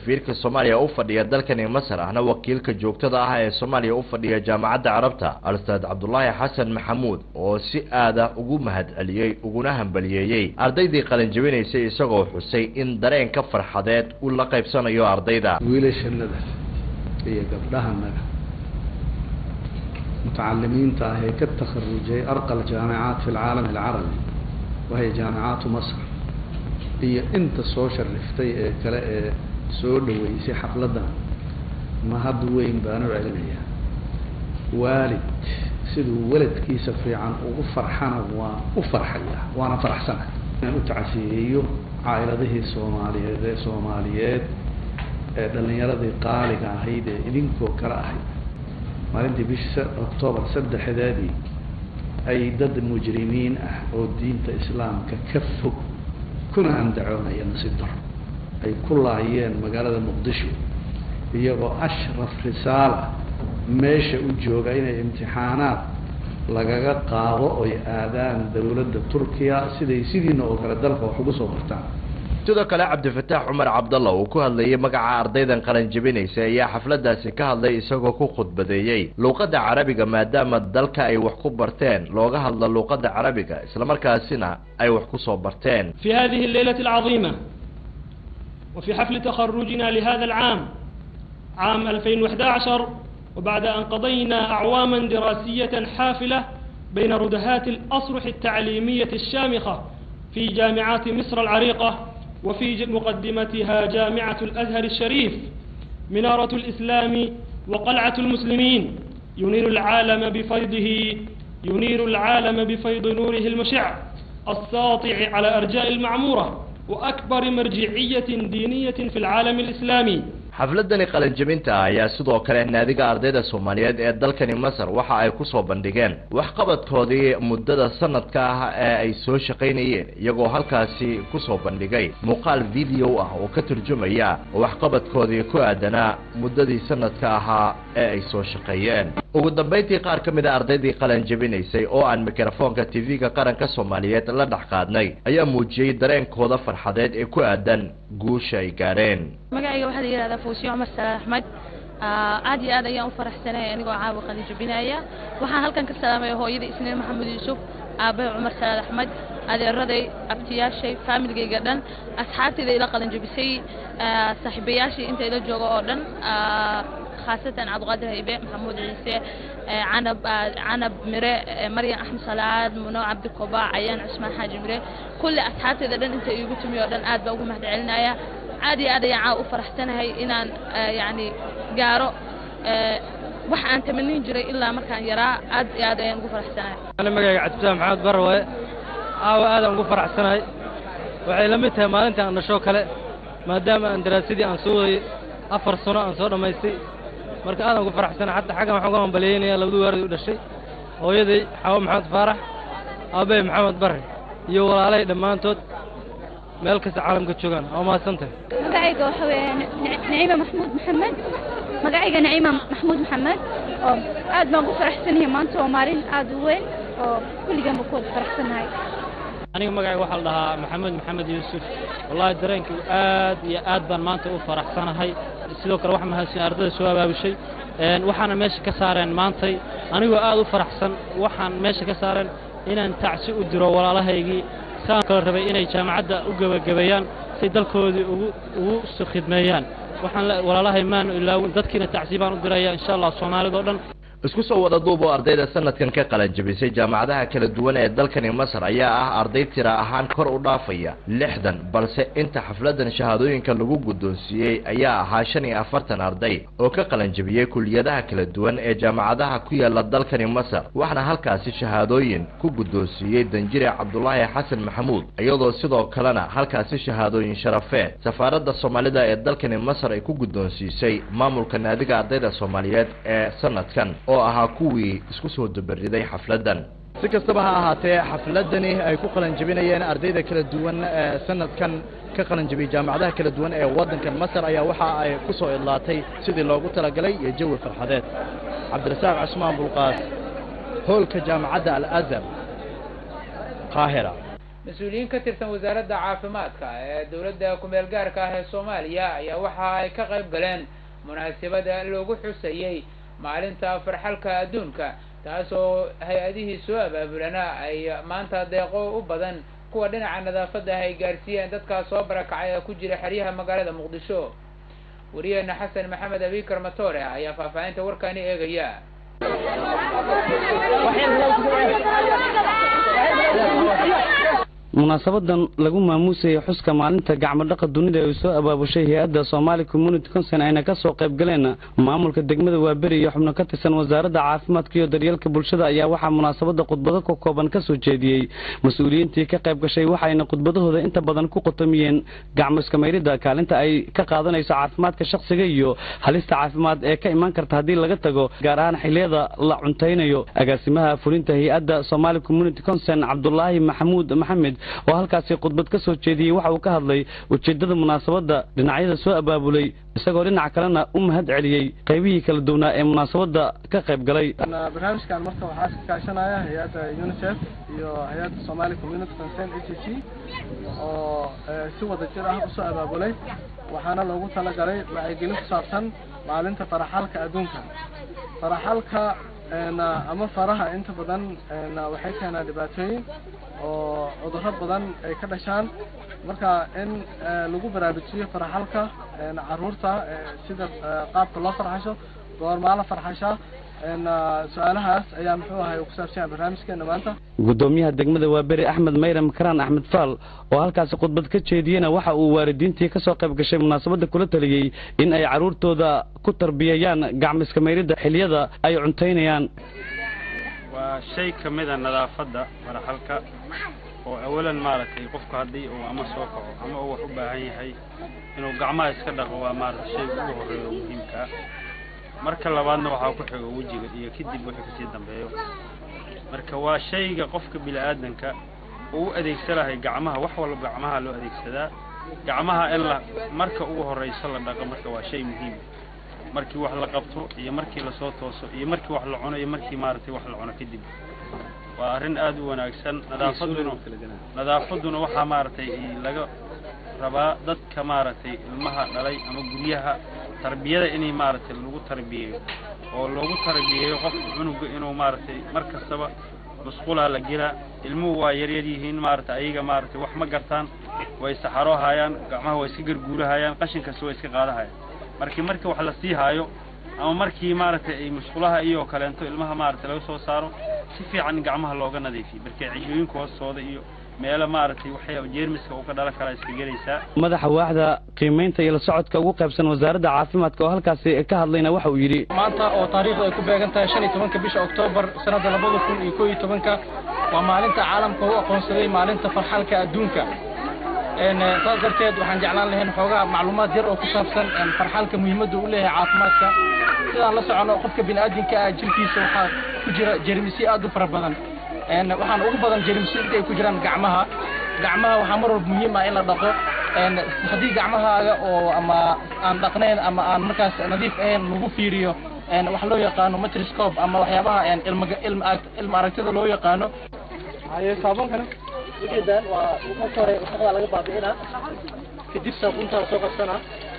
safiirka soomaaliya u fadhiya dalkani masar ahna wakiilka joogtada ah ee soomaaliya u fadhiya jaamacadda carabta alstaad cabdulaahi xasan maxamuud oo si aada ugu mahad celiyey uguna hambaliyeeyey ardaydii qalinjabinaysay isagoo xusay in dareenka farxadeed uu la qaybsanayo ardayda wiilashanada iyo gabdhahanaga mutacalimiinta ah ee ka takharujay arqa aljaamicaat fi alcaalam alcarabi wahiya jaamicaatu masr iyo inta soo shariftay ee kale ee soo dhaweysay xafladdan mahad weyn baan u celinayaa waalid siduu weladkiisa fiican ugu farxana waa u farxaya waana faraxsana inaan u tacsiyeeyo caa'iladihii soomaaliyeed ee soomaaliyeed ee dhallinyaradii qaaliga ahayd ee idinkoo kale ahayd maalintii bishii octoobar saddexdeedii ay dad mujrimiin ah oo diinta islaamka ka fog kuna andacoonaya nasiib daro ay ku laayeen magaalada muqdisho iyagoo ashraf risaala meesha u jooga inay imtixaanaad lagaga qaado oy aadaan dawladda turkiya siday sidiina oo kale dalka wax ugu soo bartaan sidoo kale cabdifataax cumar cabdalla uu ku hadlayay magaca ardaydan qalanjabinaysa ayaa xafladaasi ka hadlay isagoo ku khudbadeeyey luuqadda carabiga maadaama dalka ay wax ku barteen looga hadlo luuqadda carabiga islamarkaasina ay wax ku soo barteen في هذه الليلة العظيمة وفي حفل تخرجنا لهذا العام عام 2011 وبعد أن قضينا أعواما دراسية حافلة بين ردهات الأصرح التعليمية الشامخة في جامعات مصر العريقة وفي مقدمتها جامعة الأزهر الشريف منارة الإسلام وقلعة المسلمين ينير العالم بفيضه ينير العالم بفيض نوره المشع الساطع على أرجاء المعمورة وأكبر مرجعية دينية في العالم الإسلامي xafladani qalinjabinta ah ayaa sidoo kale naadiga ardayda soomaaliyeed ee dalkani masar waxa ay kusoo bandhigeen waxqabadkoodii muddada sanadka ah ee ay soo shaqaynayeen iyagoo halkaasi kusoo bandhigay muuqaal video ah oo ka turjumaya waxqabadkoodii ku aadanaa muddadii sanadka ahaa ee ay soo shaqeeyeen ugu dambayntii qaar ka mid a ardaydii qalanjabinaysay oo aan mikrofoonka tv-ga qaranka soomaaliyeed la dhex qaadnay ayaa muujiyey dareenkooda farxadeed ee ku aadan guusha ay gaadheen magacayga waxaa la yidhahdaa fuusiyo cumar salaad axmed aad iyo aad ayaan u faraxsanay anigoo caawa qalijabinaya waxaan halkan ka salaamaya hooyadii isniin maxamed yuusuf aabahay cumar salaad axmed adeeraday abtiyaashay faamiligayga dhan asxaabtayda ila qalinjabisay saaxiibayaashii inta ila jooga oo dhan khaasatan cabdiqaadir haybe maxamuud ciise canab canab mire maryam axmed salaad muno cabdi koba cayaan cusmaan xaaji mire kulli asxaabtayda dhan inta iigu timi oo dhan aad baa ugu mahad celinaya aad iyo aad ayaan caawa u faraxsanahay inaan yani gaaro wax aan tamanin jiray ilaa markaan yaraa aad iyo aad ayaan ugu faraxsanahay ana magayga cabdisaam maxamed barwaye caawa aadaan ugu faraxsanahay waxay la mid tahay maalinta aan dhashoo kale maadaama aan daraasadii aan soo wadayay afar sano aan soo dhammaystay marka aadaan ugu faraxsanahay xataa xaggan waxaan uga hambalyeynaya labadii waaradii u dhashay hooyaday xawo maxamed faarax aabbahay maxamed barre iyo walaalahay dhammaantood meel kasta caalamka joogaan waa mahadsantahay magacayga waxa weeye naciima maxmuud maxamed magacayga naciima maxmuud maxamed oo aad baan ku faraxsanahay maanta waa maalin aad u weyn oo kulligan ba ku wada faraxsanahay aniga magacayga waxaa la dhahaa maxamed maxamed yuusuf wallaahi dareenkii aad iyo aad baan maanta u faraxsanahay sidoo kale waxaa mahadsan ardayda soo abaabushay waxaana meesha ka saareen maantay anigoo aad u faraxsan waxaan meesha ka saareen inaan tacsi u diro walaalahaygii saan kale rabay inay jaamacadda u gebagabeeyaan si dalkoodii ugu ugu khidmeeyaan waxaan walaalahay maanu ilaawin dadkiina tacsi baan u diraya insha allah soomaalida o dhan isku soo wada duub oo ardayda sanadkan ka qalanjabisay jaamacadaha kala duwan ee dalkani masar ayaa ah arday tira ahaan kor u dhaafaya lixdan balse inta xafladan shahaadooyinka lagu guddoonsiiyey ayaa ahaa shan iyo afartan arday oo ka qalanjabiyey kuliyadaha kala duwan ee jaamacadaha ku yaala dalkani masar waxaana halkaasi shahaadooyin ku guddoonsiiyey danjire cabdulaahi xasan maxamuud iyadoo sidoo kalena halkaasi shahaadooyin sharafeed safaaradda soomaalida ee dalkani masar ay ku guddoonsiisay maamulka naadiga ardayda soomaaliyeed ee sanadkan oo ahaa kuwii isku soo dabariday xafladdan si kastaba ha ahaatee xafladani ay ku qalanjabinayeen ardayda kala duwan ee sanadkan ka qalanjabiyey jaamacadaha kala duwan ee waddanka masar ayaa waxa ay ku soo idlaatay sidii loogu talagalay iyo jawi farxadeed cabdirasaaq cusmaan bulqaas hoolka jaamacadda al azhar qaahira mas-uuliyiin ka tirsan wasaaradda caafimaadka ee dowladda kumeel gaarka ah ee soomaaliya ayaa waxa ay ka qayb galeen munaasabada loogu xusayey maalinta farxalka adduunka taasoo hay-adihii soo abaabulana ay maanta deeqo u badan kuwa dhinaca nadaafadda ah ay gaarsiiyeen dadkaas soo barakacay ee ku jira xeryaha magaalada muqdisho wariyeena xasan maxamed abikar matore ayaa faahfaahinta warkaani eegaya munaasabadan lagu maamuusayay xuska maalinta gacmo dhaqa dunida ay soo abaabushay hay-adda Somali Community Council ayna ka soo qayb galeen maamulka degmada Waaberi iyo xubno ka tirsan wasaaradda caafimaadka iyo daryeelka bulshada ayaa waxaa munaasabada khudbado ka kooban ka soo jeediyey mas-uuliyiintii ka qayb gashay waxayna khudbadahooda inta badan ku qotomiyeen gacmo iska mayrida kaalinta ay ka qaadanayso caafimaadka shakhsiga iyo halista caafimaad ee ka imaan karta haddii laga tago gaar ahaan xilliyada la cuntaynayo agaasimaha fulinta hay-adda Somali Community Council Cabdullaahi Maxamuud Maxamed oo halkaasi khudbad ka soo jeediyey waxa uu ka hadlay ujeeddada munaasabadda dhinacyada soo abaabulay isagoo dhinac kalena u mahad celiyey qaybihii kala duwanaa ee munaasabadda ka qayb galay barnaamijkan marka waxaa iska kaashanaya hay-adda unicef iyo hay-adda somali community concern h c oo si wada jir ah usoo abaabulay waxaana loogu talagalay wacyigelin ku saabsan maalinta faraxalka adduunka faraxalka ama faraha inta badan waxay keenaa dhibaatooyin oo cudurro badan ay ka dhashaan marka in lagu baraarujiyo faraxalka caruurta sida qaabka loo farxasho goormaa la farxashaa su-aalahaas ayaa muxuu ahay ku saabsan barnaamijkeena maanta gudoomiyaha degmada waaberi axmed mayram karaan axmed faal oo halkaasi khudbad ka jeediyena waxa uu waalidiintii ka soo qayb gashay munaasabadda kula taliyey in ay carruurtooda ku tarbiyayaan gacmo iska mayridda xilliyada ay cuntaynayaan waa shay ka mida nadaafadda faraxalka oo awalan maaragtay qofku haddii uu ama soo kaco ama uu wax u baahan yahay inuu gacmaha iska dhaqo waa maaragtay shayga ugu horreeya oo muhiimka ah marka labaadna waxaa ku xigo wejiga iyo kadib wixii kasii dambeeyo marka waa shayga qofka bini-aadanka uu u adeegsanahay gacmaha wax walba gacmaha loo adeegsadaa gacmaha in la marka ugu horrayso la dhaqo marka waa shay muhiim markii wax la qabto iyo markii lasoo tooso iyo markii wax la cuno iyo markii maaragtay wax la cuno kadib waa arrin aad u wanaagsan nadaafaduna nadaafadduna waxaa maaragtay laga rabaa dadka maaragtay ilmaha dhalay ama guryaha tarbiyada inay maaragtay lagu tarbiyeeyo oo loogu tarbiyeeyo qofka cunuga inuu maaragtay mar kastaba musqulaha la gelaa ilmuhu waa yaryar yihiin maaragtay ayaga maaragtay wax ma gartaan way saxaroo hayaan gacmaha way iska garguurahayaan qashin kasta way iska qaadahayaan markii markii wax la sii haayo ama markii maaragtay ay musqulaha iyo kaleento ilmaha maaragtay laga soo saaro si fiican in gacmaha looga nadiifiyo markii cishooyinka hoostooda iyo meelo maaragtay waxay jeermiska uu ka dhalan karaa iska gelaysaa madaxa waaxda qiimaynta iyo la socodka ugu qaybsan wasaaradda caafimaadka oo halkaasi ka hadlayna waxa uu yidhi maanta oo taariikhdu ay ku beegan tahay shan iyo tobanka bisha oktoobar sanadda labada kun iyo koo iyo tobanka waa maalinta caalamka u aqoonsaday maalinta farxalka adduunka saas darteed waxaan jeclaan lahayn xoogaa macluumaad yar oo ku saabsan farxalka muhiimadda u leeyahay caafimaadka sidaan la socono qofka bini'aadinka ah jirkiisa waxaa ku jira jermisyo aad u fara badan waxaan ugu badan jermisyo inta ay ku jiraan gacmaha gacmaha waxaa mar walba muhiim ah in la dhaqo haddii gacmahaaga oo ama aan dhaqnayn ama aan markaas nadiif ahayn lagu fiiriyo wax loo yaqaano microscope ama waxyaabaha ilma aragtida loo yaqaano saabunkana ujeedaan waa marka hore wasaqda laga baabi'inaa kadib saabuuntaa soo qabsanaa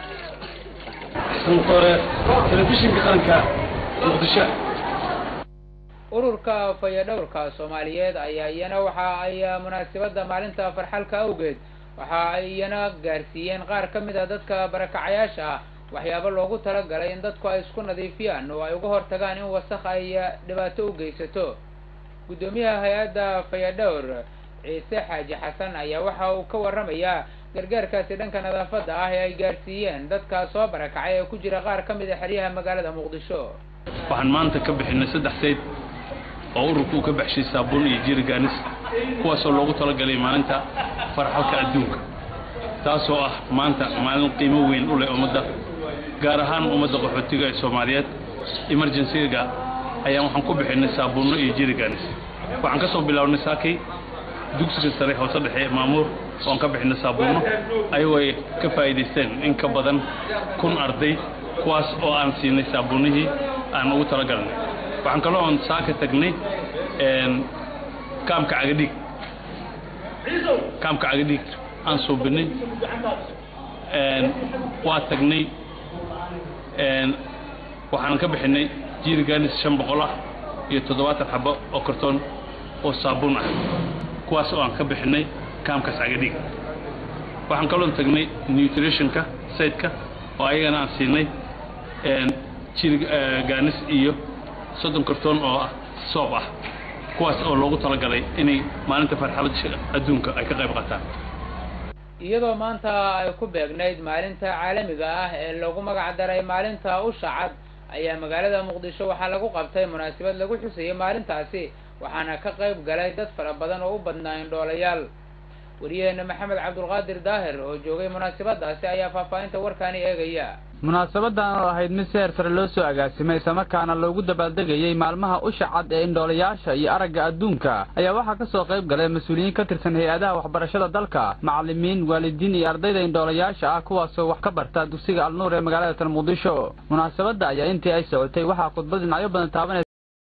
hore telefishinka qaranka muqdisho ururka fayadhowrka soomaaliyeed ayaa iyana waxa ay munaasabadda maalinta farxalka awgeed waxa ay iyana gaarsiiyeen qaar ka mid a dadka barakacayaasha ah waxyaabo loogu talagalay in dadku ay isku nadiifiyaan oo ay uga hortagaan in wasakh ay dhibaato u geysato guddoomiyaha hay-adda fayadhowr ciise xaaji xasan ayaa waxa uu ka warramayaa gargaarkaasi dhanka nadaafadda ah ee ay gaarsiiyeen dadka soo barakacay ee ku jira qaar ka mid a xeryaha magaalada muqdisho waxaan maanta ka bixinay saddex sayd oo ururku uu ka baxshay saabuun iyo jirigaanis kuwaasoo loogu talagalay maalinta farxalka adduunka taasoo ah maanta maalin qiimo weyn u leh ummadda gaar ahaan ummadda qaxootiga ee soomaaliyeed emergencyga ayaan waxaan ku bixinay saabuunno iyo jirigaanis waxaan ka soo bilownay saakay dugsiga sare hoose dhexe maamuur oon ka bixinay saabuunno ayagoo ay ka faa'iidaysteen in ka badan kun arday kuwaas oo aan siinay saabuunnihii aan ugu talagalnay waxaan kaloo oon saaka tagnay kaamka cagadhiig kaamka cagadhiig aan suubinay waa tagnay waxaan ka bixinay jiirigaanis shan boqol ah iyo toddobaatan xabo oo kartoon oo saabuun ah kuwaas oo aan ka bixinay kaamkaas cagadhiig waxaan kaloo tagnay nutritionka sayidka oo ayagana aan siinay jiirigaanis iyo soddon kartoon oo ah soob ah kuwaas oo loogu talagalay inay maalinta farxalada adduunka ay ka qayb qaataan iyadoo maanta ay ku beegnayd maalinta caalamiga ah ee lagu magac daray maalinta usha cad ayaa magaalada muqdisho waxaa lagu qabtay munaasabad lagu xusayay maalintaasi waxaana ka qayb galay dad fara badan oo u badnaa indhoolayaal wariyaheena maxamed cabdulqaadir daahir oo joogay munaasabadaasi ayaa faahfaahinta warkaani eegaya munaasabadan oo ahayd mid si heer sare loo soo agaasimay islamarkaana loogu dabaaldegayey maalmaha usha cad ee indhoolayaasha iyo aragga adduunka ayaa waxaa ka soo qayb galay mas-uuliyiin ka tirsan hay-adaha waxbarashada dalka macallimiin waalidiin iyo ardayda indhoolayaasha ah kuwaasoo wax ka barta dugsiga alnuur ee magaalada tan muqdisho munaasabadda ayaa intii ay socotay waxaa khudbad dhinacyo badan taabanaysa